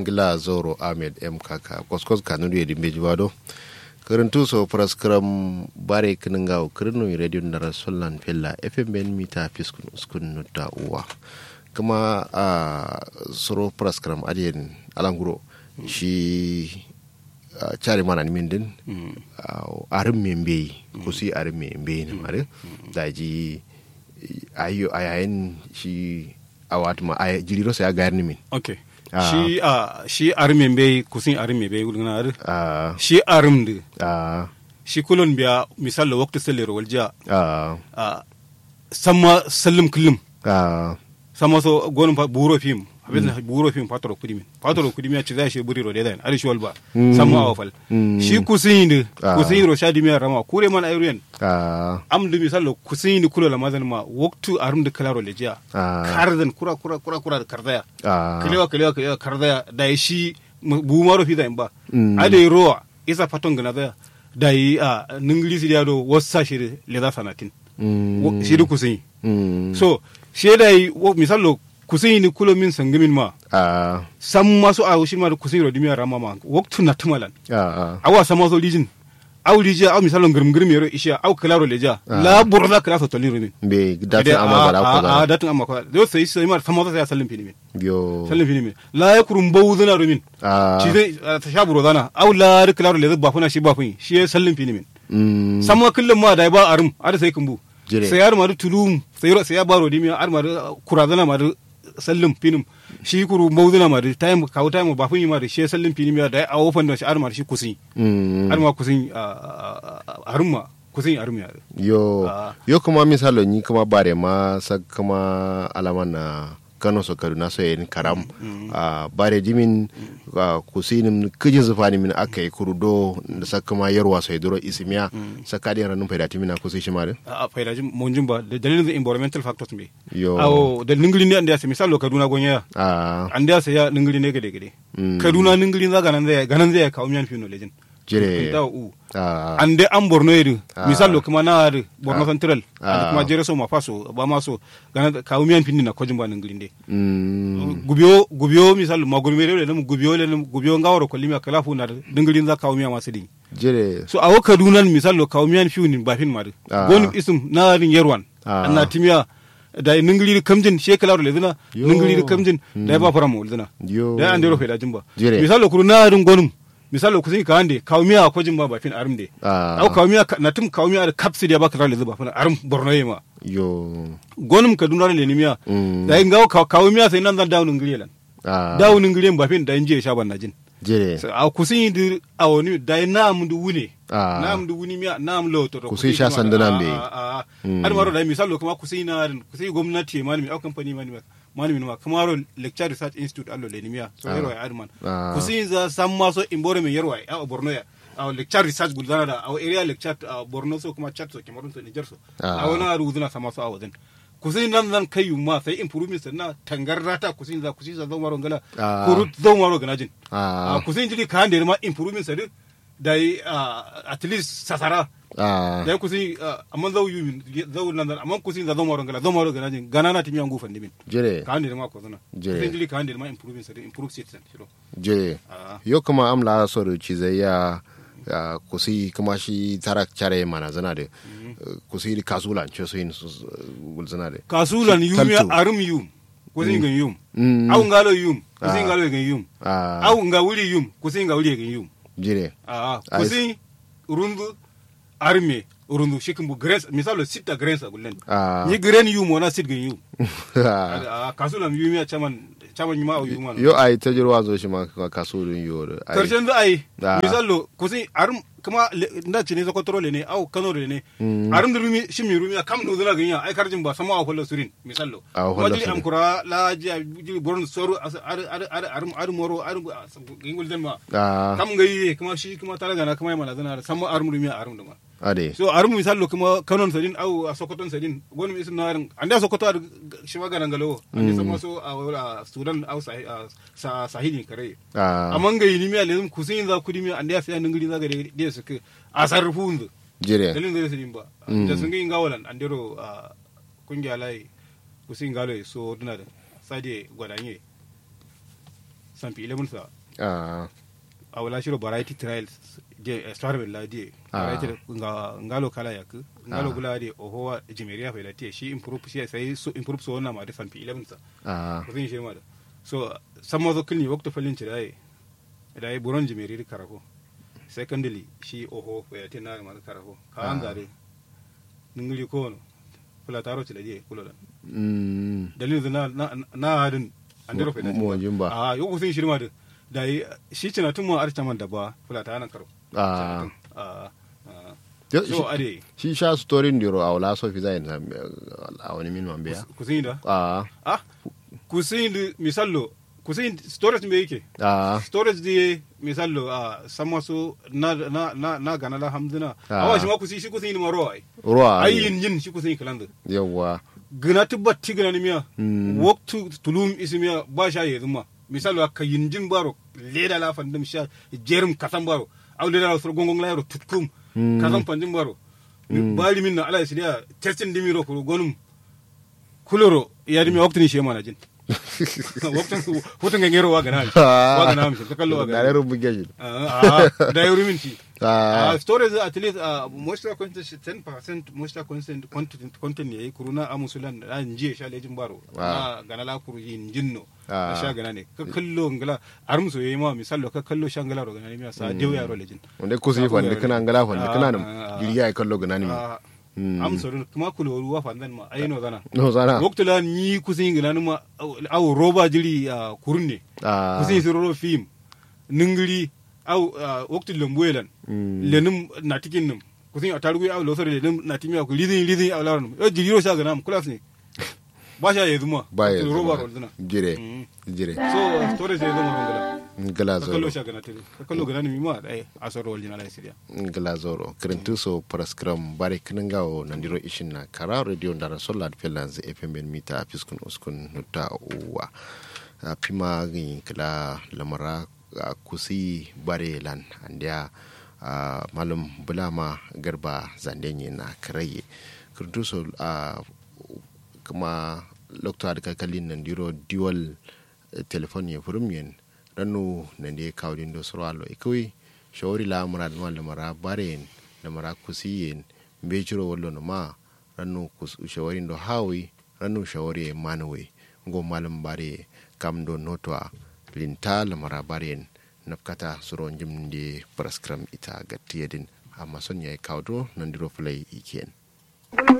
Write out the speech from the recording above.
ngila zoro ahmed m kaka koskos kanunu yedi mbeji wado karantu so praskram bare kininga kirinu radio ndara sollan fella fm ben mita fiskun uskun nutta uwa kuma a soro praskram adiyen alanguro shi cari mana ni min din arin me mbeyi kusi arin me mbeyi ne mare da ji ayo ayayin shi a wata ma aya jiriro sai ya gayar ni min okay shi a shi arim be kusin arim be gulgana ar ah shi arim de ah shi kulon biya misal lo wakti sallero walja ah a sama sallim kullum ah sama so gonum fa buro fim abin buro fim patro kudimin patro kudimin ya ci zai shi buri ro dedan ari shi walba sama awfal shi kusin de Ah. kusin ro shadi mi rama kure man ayruyen ah am du misal lo kusin ni kulo la mazan ma waktu arim de kalaro leja Ah. kardan kura kura kura kura da kardaya ah kalewa kalewa kalewa kardaya da yi shi bu maro fi da in ba Mm. a da yi rowa isa faton gana da da yi a ningilisi da yado wasu sa shi le za sanatin mm, Wo- shi da kusin mm, so shi da yi wo- misalo kusin ni kulo min sangimin ma ah sam masu a shi ma da kusin rodimi rama ma waktu na tumalan ah awa sama so lijin aw lija aw misalo ngirim ngirim yero isha aw klaro leja la burda klasa to lirumin be datin amma gara ko a da datin amma ko do sai sai ma sama so sai sallin fini min yo sallin fini min la yakurum bawduna rumin ah shi zai ta sha buro zana au la ri klaro le ba funa shi ba fun shi ya sallin fini min mm, samma kullum ma da ba arum ada sai kumbu Jire. sai yar ma du tulum sai ro sai ya baro dimi ar ma du kurazana ma du sallin finim shi kuru mawduna ma du time kawo time ba fun ma du shi ya sallin finim ya da a wofan da shi ar ma du shi kusin mm, ar ma kusin arum ma kusin arum ya yo Ah. yo kuma misalo ni kuma bare ma sa kuma alama na kano so kaduna so yin karam a bare dimin a kusinin kijin zufani min aka yi kurudo da sa kuma yarwa sai duro isimiya sa kadin ranun faida timina kusi shi mare a faydajin monjum ba da dalilin da environmental factors be yo awo da ningiri ne anda ya misalo kaduna gonya a an da sai ya ningiri ne gade gade Mm. kaduna ningiri za ganan zai ganan zai kawo miyan fino lejin jire da u a an dai an borno yiri Ah. misalo kuma na yiri borno central Ah. and kuma jere so ma faso ba ma so ganan kawo miyan fini na kojin ba ningiri ne mm, gubiyo gubiyo misalo ma gurme le mu gubiyo le gubiyo ngawaro ko limi kala fu na ningiri za kawo miyan masu din jire so awo kaduna misalo kawo miyan fini ba fin ma Ah. goni isum na rin yerwan Ah. anna timiya da ningiri kamjin shekalaro le dina Yo. ningiri kamjin da ba fara mu dina yo da an dero fe da jimba Jire. misalo kuru na rin gonum misalo kusin ka ande kawmiya ko jimba ba fin arum de Ah. au kawmiya ka- na tum kawmiya da kapsi da ba ka rale zuba fin arum borno yema yo gonum ka dunare le nimiya Mm. da ngaw ka kawmiya sai nan zan dawo ngiri lan a dawo ngiri ba fin da inje sha ban najin jire So, a kusin dir awoni da na mu du wune Ah. na mu du wuni miya na mu lo to Kusin sha sanduna be. Mm. har maro da misalo kuma kusin na kusin gwamnati malami au company malami malami ma kuma ro lecture research institute allo le nimiya so Ah. hero ya adman Ah. kusin za san ma so imbore me yarwa a borno ya a lecture research guldana da a area lecture a borno so kuma chat so kemarun so niger so Ah. a wani ruduna sama so a wajen kusin nan zan kai ma sai improvement na tangarda ta kusin za kusin za zo maro ngala Ah. kurut zo maro ganajin Ah. a kusin jiri ka hande ma improvement sa da yi at least sasara a da yi kusin amma zau yi zau nan amma kusin za zo maro ngala zo maro ganajin gana na timi yangu fandi min jire ka hande ma ko zana Jere. kusin jiri ka hande ma improvement sa improve citizen shiro je Ah. yo kuma am la so da ci zai ya ya kusi kuma shi tarak care mana zana da kusi di kasulan ce so yin su gul zana da kasulan yum ya Talto. arum yum kusin gan yum Mm. au ngalo yum Ah. kusin ngalo gan yum Ah. au nga wuri yum kusin nga wuri gan yum jire Ah, Ai- kusin rundu arme rundu shikin bu grace misalo sita grace agullen Ah. ni grain yum wana sit gan yum a kasulan yumi a caman caman yuma a yuma yo ai ta jirwa zo shi ma ka- kasulun yo da ai karshen za a yi Ah. misalo kusin arum kuma le- nda ci ne sokotoro le ne au kano le ne Mm. arum da rumi shi mi rumi a kam no zuna ganya ai karjin ba sama a kullu surin misalo A kuma kullu jiri surin. am kura la ji jiri borun soru ar ar ar arum arum moro arum gingul den ma Ah. kam gayi kuma shi kuma talaga na kuma mana zana sama arum rumi a arum da ma ade so arum misalo kuma kanon sadin au a sokoton sadin gonu isin na arin anda sokoto ar shiwa ganan galo anda sama so a a sudan au sahi- a sa sahili kare Ah. amma ga yini mi alezum kusin za kudi mi anda ya fi an ngiri za ga de su ke a sarrufu unzu jire dalin zai sadin ba Mm. da sun ga ingawalan andero a kungiya lai kusin galo so duna da sade gwadanye sampi 11 sa ah a wala shiro variety trials je strawberry la die Ah. variety nga ngalo kala yak ngalo Ah. gula de oho jimeria fa la tie shi improve shi sai so improve so na ma de sampi 11 sa ah ko zin shi ma da so sammo zo kilni wakto falin ci dai dai buron jimeri di karako secondly shi oho fa ya tina ma da karako ka an Ah. gare ningili ko no kula taro ci da die kula da mm dalilin na na na hadin andiro fa da Mo- mo jimba. a yo ko zin shi ma da dai shi cina tun mu arta man da ba kula ta nan karo ah a Yo- so ade shi sha story ndiro awla so fi zai na awani min man biya kusin da ah ah kusin misallo kusin storage me yake ah storage di misallo a sama su na na na na gana la hamdina Ah. awa shi ma kusi shi kusin ma ro ai ruwa ai yin yin shi kusin kalanda yawa gina tibba tigana ni miya Mm. waktu tulum ismiya ba sha yezu ma misallo ka yin jin baro leda la fandim sha jerum kasan baro aw leda la sur gongong la yaro tutkum Mm. kasan fandim baro bali min na ala sidiya testin dimiro ko gonum kuloro ya dimi waktu ni shema na jin waktu waktu ngero wa gana wa gana mi ka kallo wa gana gare rubu geji Ah, ah, da yuri minti. Ah. Ah, storage at least uh, moisture content 10% moisture content content content ne kuruna amusulan da nje sha lejin baro. Ah. Na gana la kuru yin jinno. Ah. Na sha gana ne. Ka kallo ngala armuso yayi ma misalo ka kallo sha ngala ro gana ne mi sa dew yaro lejin. wanda kusi fande kana ngala fande Ah, kana ah, nam ah. giriya ay kallo ganani mi Ah, Mm. Amso kuma kulo ruwa fandan ma ayino gana. no sana Waktu la ni kusin gana ma au roba jiri ah, kurne. ah kusin siroro film ningiri au uh, wakti lembuelan Mm. lenum natikin num kusin atarugu au losore lenum natimi au lidin lidin au laron e jigiro sha ganam kulas ne ba sha yezuma ba ya roba zama. rolduna jire Mm. jire so storage yezuma ngala ngala ka kallo zoro sha ganate ka kallo ganani mi ma ai asoro waljina la siria ngala zoro kirintu so paraskram bare kinangawo nandiro ishin na kara radio ndara solar pelans fm ben mita fiskun uskun nuta uwa a pima gin kala lamara a kusi bare lan andia a malum bulama garba zandenye na karaye kirintu so a kuma lokta da kakalin nandiro dual telefoni ya furumyen ranu nande kawdin do sorwalo ikoy shawari la murad ma lamara baren lamara kusiyen mbejiro wallo no ma ranu kus shawari do hawi ranu shawari manwe ngo malam bare kam do notwa linta lamara baren nafkata suro jimde praskram ita gattiyedin amma son yayi kawdo nandiro fulay iken